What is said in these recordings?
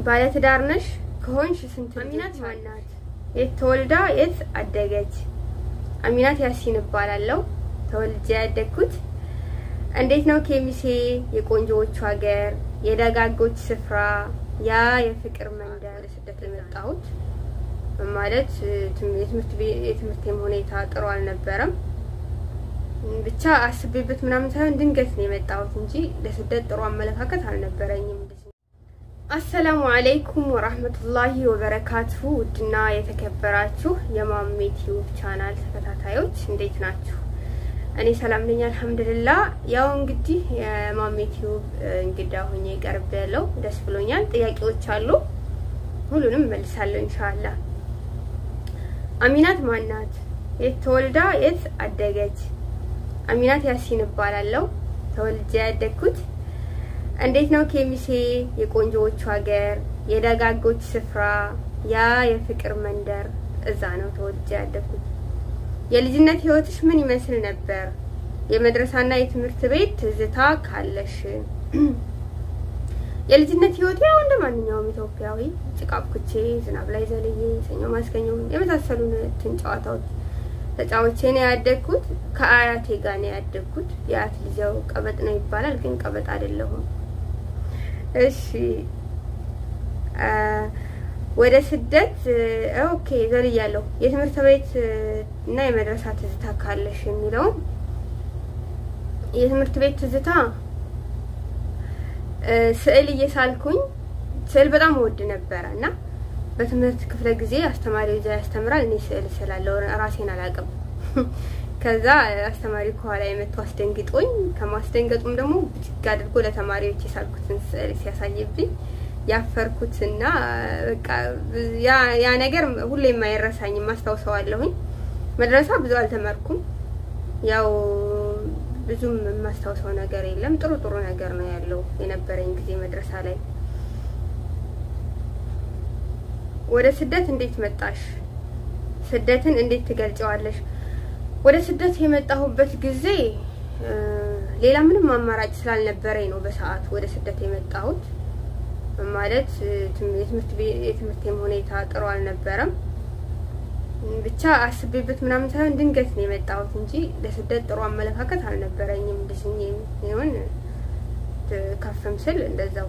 ባለትዳር ነሽ ከሆንሽ ስንት አሚናት ማናት? የት ተወልዳ የት አደገች? አሚናት ያሲን እባላለሁ። ተወልጄ ያደግኩት እንዴት ነው ኬሚሴ የቆንጆዎቹ ሀገር የደጋጎች ስፍራ ያ የፍቅር መንደር ስደት የመጣሁት ማለት የትምህርቴም ሁኔታ ጥሩ አልነበረም። ብቻ አስቤበት ምናምን ሳይሆን ድንገት ነው የመጣሁት እንጂ ለስደት ጥሩ አመለካከት አልነበረኝም። አሰላሙ አለይኩም ወራህመቱላሂ ወበረካቱሁ። ውድና የተከበራችሁ የማሜ ቲዩብ ቻናል ተከታታዮች እንዴት ናችሁ? እኔ ሰላም ነኝ አልሐምዱሊላህ። ያው እንግዲህ የማሜ ቲዩብ እንግዳ ሆኜ ቀርብ ያለው ደስ ብሎኛል። ጥያቄዎች አሉ፣ ሁሉንም መልሳለሁ ኢንሻአላህ። አሚናት ማናት? የት ተወልዳ የት አደገች? አሚናት ያሲን እባላለሁ። ተወልጄ ያደግኩት እንዴት ነው ኬሚሴ የቆንጆዎቹ ሀገር የደጋጎች ስፍራ ያ የፍቅር መንደር እዛ ነው ተወልጄ ያደግኩት። የልጅነት ህይወትሽ ምን ይመስል ነበር? የመድረሳና የትምህርት ቤት ትዝታ ካለሽ? የልጅነት ህይወቴ ያው እንደ ማንኛውም ኢትዮጵያዊ ጭቃ አብኩቼ ዝናብ ላይ ዘልዬ ሰኞ ማስከኞ የመሳሰሉትን ጨዋታዎች ተጫውቼ ነው ያደግኩት። ከአያቴ ጋር ነው ያደግኩት። የአያት ልጅው ቀበጥ ነው ይባላል፣ ግን ቀበጥ አይደለሁም። እሺ ወደ ስደት ኦኬ ዘልያለሁ። የትምህርት ቤት እና የመድረሳ ትዝታ ካለሽ የሚለውን የትምህርት ቤት ትዝታ ስዕል እየሳልኩኝ ስዕል በጣም እወድ ነበረ እና በትምህርት ክፍለ ጊዜ አስተማሪው እዛ ያስተምራል፣ እኔ ስዕል ስላለው ራሴን አላውቅም። ከዛ አስተማሪ ከኋላ የመቶ አስደንግጦኝ ከማስደንገጡም ደግሞ ብድግ አድርጎ ለተማሪዎች የሳልኩትን ስዕል ሲያሳይብኝ ያፈርኩትና በቃ ያ ነገር ሁሌም አይረሳኝም፣ አስታውሰዋለሁኝ። መድረሳ ብዙ አልተማርኩም። ያው ብዙም የማስታውሰው ነገር የለም። ጥሩ ጥሩ ነገር ነው ያለው የነበረኝ ጊዜ መድረሳ ላይ። ወደ ስደት እንዴት መጣሽ? ስደትን እንዴት ትገልጨዋለሽ? ወደ ስደት የመጣሁበት ጊዜ ሌላ ምንም አማራጭ ስላልነበረኝ ነው በሰዓት ወደ ስደት የመጣሁት። ማለት የትምህርቴም ሁኔታ ጥሩ አልነበረም። ብቻ አስቤበት ምናምን ሳይሆን ድንገት ነው የመጣሁት እንጂ ለስደት ጥሩ አመለካከት አልነበረኝም። ልጅ ይሁን ከፍም ስል እንደዛው።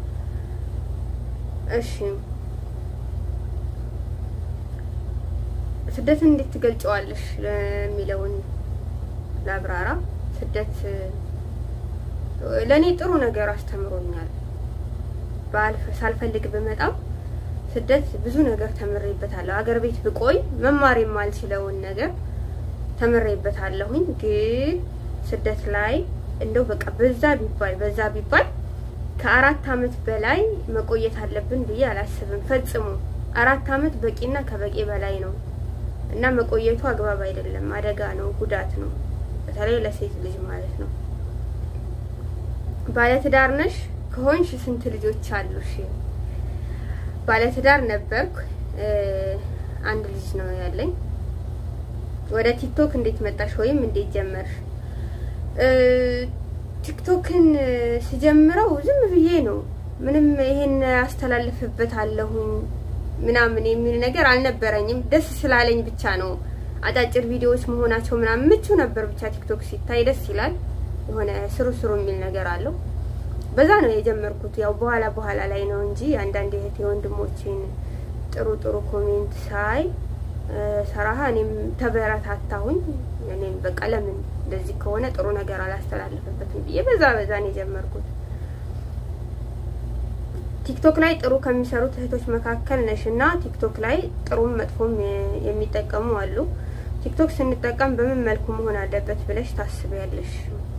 እሺ ስደትን እንዴት ትገልጨዋለሽ ለሚለውን ላብራራ። ስደት ለእኔ ጥሩ ነገር አስተምሮኛል። ሳልፈልግ ብመጣም ስደት ብዙ ነገር ተምሬበታለሁ። አገር ቤት ብቆይ መማር የማልችለውን ነገር ተምሬበታለሁኝ። ግን ስደት ላይ እንደው በቃ በዛ ቢባል በዛ ቢባል ከአራት አመት በላይ መቆየት አለብን ብዬ አላስብም ፈጽሞ። አራት አመት በቂና ከበቂ በላይ ነው እና መቆየቱ አግባብ አይደለም። አደጋ ነው፣ ጉዳት ነው፣ በተለይ ለሴት ልጅ ማለት ነው። ባለትዳር ነሽ ከሆንሽ ስንት ልጆች አሉሽ? ባለትዳር ነበርኩ። አንድ ልጅ ነው ያለኝ። ወደ ቲክቶክ እንዴት መጣሽ ወይም እንዴት ጀመርሽ? ቲክቶክን ስጀምረው ዝም ብዬ ነው። ምንም ይሄን አስተላልፍበታለሁኝ ምናምን የሚል ነገር አልነበረኝም። ደስ ስላለኝ ብቻ ነው። አጫጭር ቪዲዮዎች መሆናቸው ምናምን ምቹ ነበር። ብቻ ቲክቶክ ሲታይ ደስ ይላል። የሆነ ስሩ ስሩ የሚል ነገር አለው። በዛ ነው የጀመርኩት። ያው በኋላ በኋላ ላይ ነው እንጂ አንዳንድ እህት የወንድሞቼን ጥሩ ጥሩ ኮሜንት ሳይ ሰራሃ እኔም ተበረታታሁኝ። እኔም በቃ ለምን እንደዚህ ከሆነ ጥሩ ነገር አላስተላልፍበትም ብዬ በዛ በዛ ነው የጀመርኩት። ቲክቶክ ላይ ጥሩ ከሚሰሩት እህቶች መካከል ነሽ እና ቲክቶክ ላይ ጥሩም መጥፎም የሚጠቀሙ አሉ። ቲክቶክ ስንጠቀም በምን መልኩ መሆን አለበት ብለሽ ታስቢያለሽ?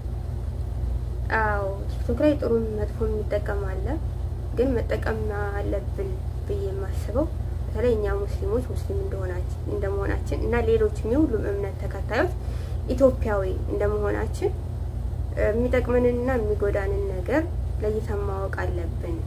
አዎ ቲክቶክ ላይ ጥሩ መጥፎ የሚጠቀም አለ። ግን መጠቀም አለብን ብዬ የማስበው በተለይ እኛ ሙስሊሞች ሙስሊም እንደመሆናችን እና ሌሎችም የሁሉም እምነት ተከታዮች ኢትዮጵያዊ እንደመሆናችን የሚጠቅመንንና የሚጎዳንን ነገር ለይተን ማወቅ አለብን።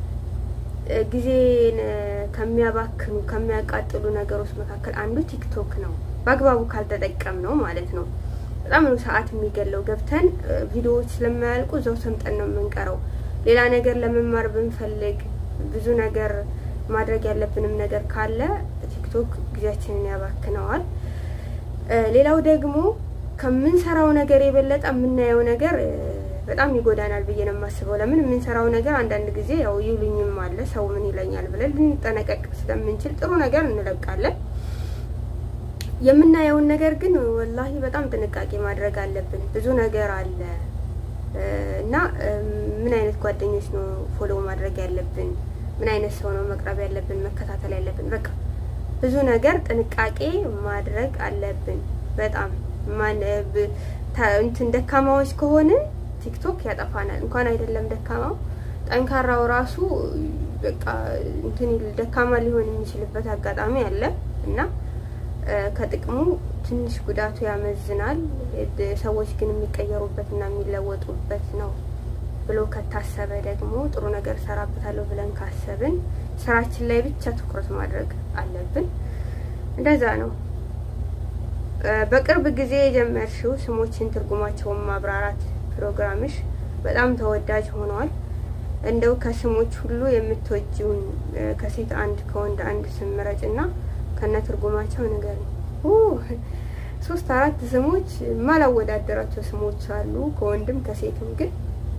ጊዜን ከሚያባክኑ ከሚያቃጥሉ ነገሮች መካከል አንዱ ቲክቶክ ነው። በአግባቡ ካልተጠቀም ነው ማለት ነው። በጣም ነው ሰዓት የሚገለው። ገብተን ቪዲዮዎች ስለማያልቁ እዛው ሰምጠን ነው የምንቀረው። ሌላ ነገር ለመማር ብንፈልግ ብዙ ነገር ማድረግ ያለብንም ነገር ካለ ቲክቶክ ጊዜያችንን ያባክነዋል። ሌላው ደግሞ ከምንሰራው ነገር የበለጠ የምናየው ነገር በጣም ይጎዳናል ብዬ ነው የማስበው። ለምን የምንሰራው ነገር አንዳንድ ጊዜ ያው ይሉኝም አለ ሰው ምን ይለኛል ብለን ልንጠነቀቅ ስለምንችል ጥሩ ነገር እንለቃለን። የምናየውን ነገር ግን ወላሂ በጣም ጥንቃቄ ማድረግ አለብን። ብዙ ነገር አለ እና ምን አይነት ጓደኞች ነው ፎሎ ማድረግ ያለብን፣ ምን አይነት ሰው ነው መቅረብ ያለብን፣ መከታተል ያለብን፣ በቃ ብዙ ነገር ጥንቃቄ ማድረግ አለብን። በጣም ማን እንትን ደካማዎች ከሆንን ቲክቶክ ያጠፋናል። እንኳን አይደለም ደካማው ጠንካራው ራሱ በቃ እንትን ደካማ ሊሆን የሚችልበት አጋጣሚ አለ እና ከጥቅሙ ትንሽ ጉዳቱ ያመዝናል። ሰዎች ግን የሚቀየሩበት እና የሚለወጡበት ነው ብሎ ከታሰበ ደግሞ ጥሩ ነገር ሰራበታለሁ ብለን ካሰብን ስራችን ላይ ብቻ ትኩረት ማድረግ አለብን። እንደዛ ነው። በቅርብ ጊዜ የጀመርሽው ስሞችን ትርጉማቸውን ማብራራት ፕሮግራምሽ በጣም ተወዳጅ ሆኗል። እንደው ከስሞች ሁሉ የምትወጂውን ከሴት አንድ ከወንድ አንድ ስም ምረጭ እና ከነ ትርጉማቸው ንገሪኝ። ሶስት አራት ስሞች ማላወዳደራቸው ስሞች አሉ ከወንድም ከሴትም፣ ግን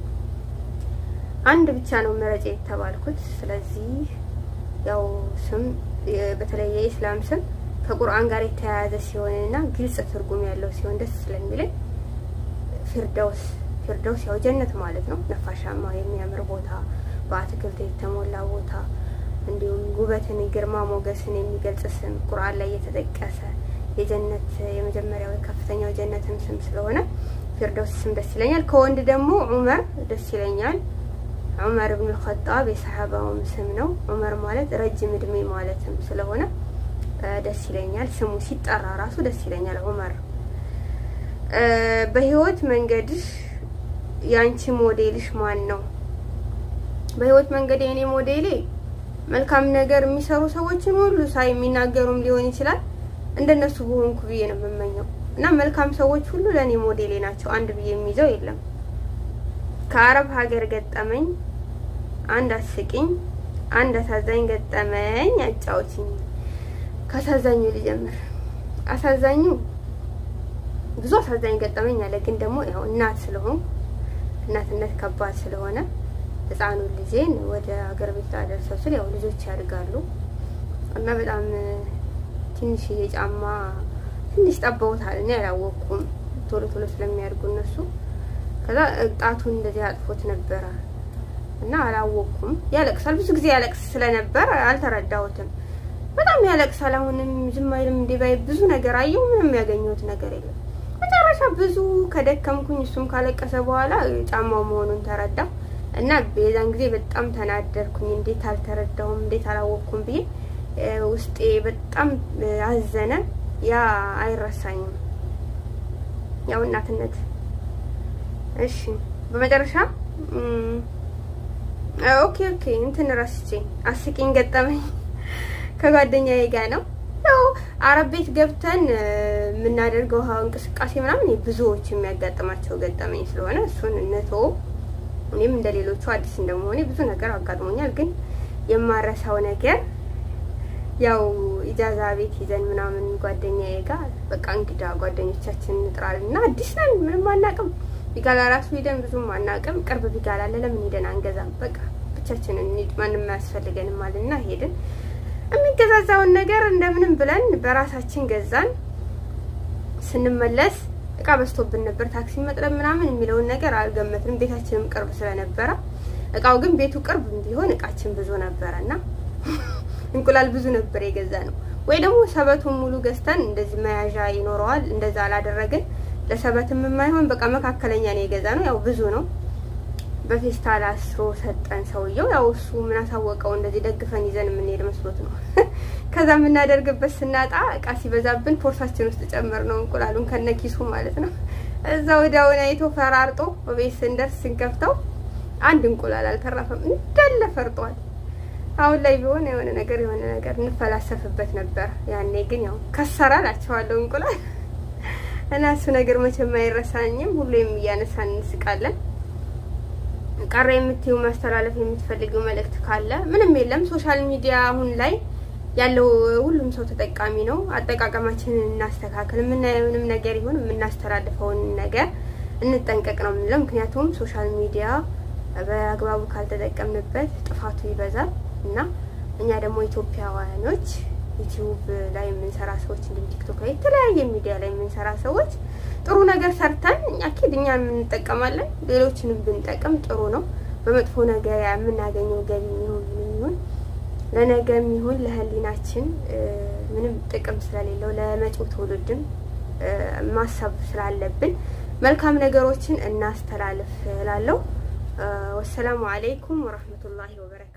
አንድ ብቻ ነው ምረጭ የተባልኩት። ስለዚህ ያው ስም በተለይ የኢስላም ስም ከቁርአን ጋር የተያያዘ ሲሆንና ግልጽ ትርጉም ያለው ሲሆን ደስ ስለሚለኝ ፊርደውስ ፊርደውስ ያው ጀነት ማለት ነው። ነፋሻማ የሚያምር ቦታ፣ በአትክልት የተሞላ ቦታ እንዲሁም ውበትን ግርማ ሞገስን የሚገልጽ ስም ቁርአን ላይ የተጠቀሰ የጀነት የመጀመሪያው ከፍተኛው ጀነትን ስም ስለሆነ ፊርደውስ ስም ደስ ይለኛል። ከወንድ ደግሞ ዑመር ደስ ይለኛል። ዑመር ብን ልኸጣብ የሰሓባውም ስም ነው። ዑመር ማለት ረጅም እድሜ ማለትም ስለሆነ ደስ ይለኛል። ስሙ ሲጠራ ራሱ ደስ ይለኛል ዑመር። በህይወት መንገድሽ የአንቺ ሞዴልሽ ማን ነው? በህይወት መንገድ የእኔ ሞዴሌ መልካም ነገር የሚሰሩ ሰዎችን ሁሉ ሳይ የሚናገሩም ሊሆን ይችላል እንደነሱ በሆንኩ ብዬ ነው የምመኘው እና መልካም ሰዎች ሁሉ ለእኔ ሞዴሌ ናቸው። አንድ ብዬ የሚይዘው የለም። ከአረብ ሀገር ገጠመኝ አንድ አስቂኝ፣ አንድ አሳዛኝ ገጠመኝ አጫውችኝ። ከአሳዛኙ ልጀምር። አሳዛኙ ብዙ አሳዛኝ ገጠመኝ አለ፣ ግን ደግሞ ያው እናት ስለሆንኩ እናትነት ከባድ ስለሆነ ህፃኑ ልጄን ወደ ሀገር ቤት አደርሰው ስል ያው ልጆች ያድጋሉ እና በጣም ትንሽዬ ጫማ ትንሽ ጠበውታል። እኔ አላወቅኩም ቶሎ ቶሎ ስለሚያድጉ እነሱ። ከዛ ጣቱን እንደዚህ አጥፎት ነበረ እና አላወቅኩም። ያለቅሳል፣ ብዙ ጊዜ ያለቅስ ስለነበር አልተረዳሁትም። በጣም ያለቅሳል። አሁንም ዝም አይልም። እንዲህ ባይ ብዙ ነገር አየሁ፣ ምንም ያገኘሁት ነገር የለም። መጨረሻ ብዙ ከደከምኩኝ እሱም ካለቀሰ በኋላ ጫማው መሆኑን ተረዳሁ እና የዛን ጊዜ በጣም ተናደርኩኝ። እንዴት አልተረዳሁም፣ እንዴት አላወቅኩም ብዬ ውስጤ በጣም አዘነ። ያ አይረሳኝም፣ ያው እናትነት። እሺ በመጨረሻ ኦኬ ኦኬ እንትን ረስቼ አስቂኝ ገጠመኝ ከጓደኛዬ ጋር ነው። ያው አረብ ቤት ገብተን የምናደርገው እንቅስቃሴ ምናምን ብዙዎች የሚያጋጥማቸው ገጠመኝ ስለሆነ እሱን እነቶ እኔም እንደ ሌሎቹ አዲስ እንደመሆኔ ብዙ ነገር አጋጥሞኛል። ግን የማረሳው ነገር ያው ኢጃዛ ቤት ይዘን ምናምን ጓደኛዬ ጋር በቃ እንግዳ ጓደኞቻችን እንጥራለን እና አዲስ ነን ምንም አናውቅም። ቢጋላ ራሱ ሄደን ብዙም አናውቅም። ቅርብ ቢጋላ አለ ለምን ሄደን አንገዛም? በቃ ብቻችንን እንሂድ ማንም አያስፈልገንም አለና ሄድን። የሚገዛዛውን ነገር እንደምንም ብለን በራሳችን ገዛን። ስንመለስ እቃ በዝቶብን ነበር። ታክሲ መጥረብ ምናምን የሚለውን ነገር አልገመትንም። ቤታችንም ቅርብ ስለነበረ እቃው ግን ቤቱ ቅርብ ቢሆን እቃችን ብዙ ነበረ እና እንቁላል ብዙ ነበር የገዛ ነው። ወይ ደግሞ ሰበቱን ሙሉ ገዝተን እንደዚህ መያዣ ይኖረዋል። እንደዛ አላደረግን። ለሰበትም የማይሆን በቃ መካከለኛ ነው የገዛ ነው። ያው ብዙ ነው። በፌስታል አስሮ ሰጠን ሰውየው። ያው እሱ ምን አሳወቀው እንደዚህ ደግፈን ይዘን የምንሄድ መስሎት ነው። ከዛ የምናደርግበት ስናጣ እቃ ሲበዛብን ፖርሳችን ውስጥ ጨምር ነው እንቁላሉን ከነኪሱ ማለት ነው። እዛ ወዲያውን አይቶ ፈራርጦ በቤት ስንደርስ ስንከፍተው አንድ እንቁላል አልተረፈም፣ እንዳለ ፈርጧል። አሁን ላይ ቢሆን የሆነ ነገር የሆነ ነገር እንፈላሰፍበት ነበር። ያኔ ግን ያው ከሰራ ላቸዋለሁ እንቁላል እና እሱ ነገር መቼም አይረሳኝም። ሁሌም እያነሳን እንስቃለን። ቀረ የምትይው ማስተላለፍ የምትፈልጊው መልእክት ካለ? ምንም የለም። ሶሻል ሚዲያ አሁን ላይ ያለው ሁሉም ሰው ተጠቃሚ ነው። አጠቃቀማችንን እናስተካክል። የምናየውንም ነገር ይሁን የምናስተላልፈውን ነገር እንጠንቀቅ ነው የምንለው። ምክንያቱም ሶሻል ሚዲያ በአግባቡ ካልተጠቀምንበት ጥፋቱ ይበዛል እና እኛ ደግሞ ኢትዮጵያውያኖች ዩቲዩብ ላይ የምንሰራ ሰዎች እንዲሁም ቲክቶክ ላይ የተለያየ ሚዲያ ላይ የምንሰራ ሰዎች ጥሩ ነገር ሰርተን እኛ ኪድ እኛ እንጠቀማለን። ሌሎችንም ብንጠቀም ጥሩ ነው። በመጥፎ ነገር የምናገኘው ገቢ የሚሆን ምንም ይሁን ለነገም ይሁን ለሕሊናችን ምንም ጥቅም ስለሌለው ለመጪው ትውልድም ማሰብ ስላለብን መልካም ነገሮችን እናስተላልፍ እላለሁ። ወሰላሙ አለይኩም ወረህመቱላሂ ወበረካቱ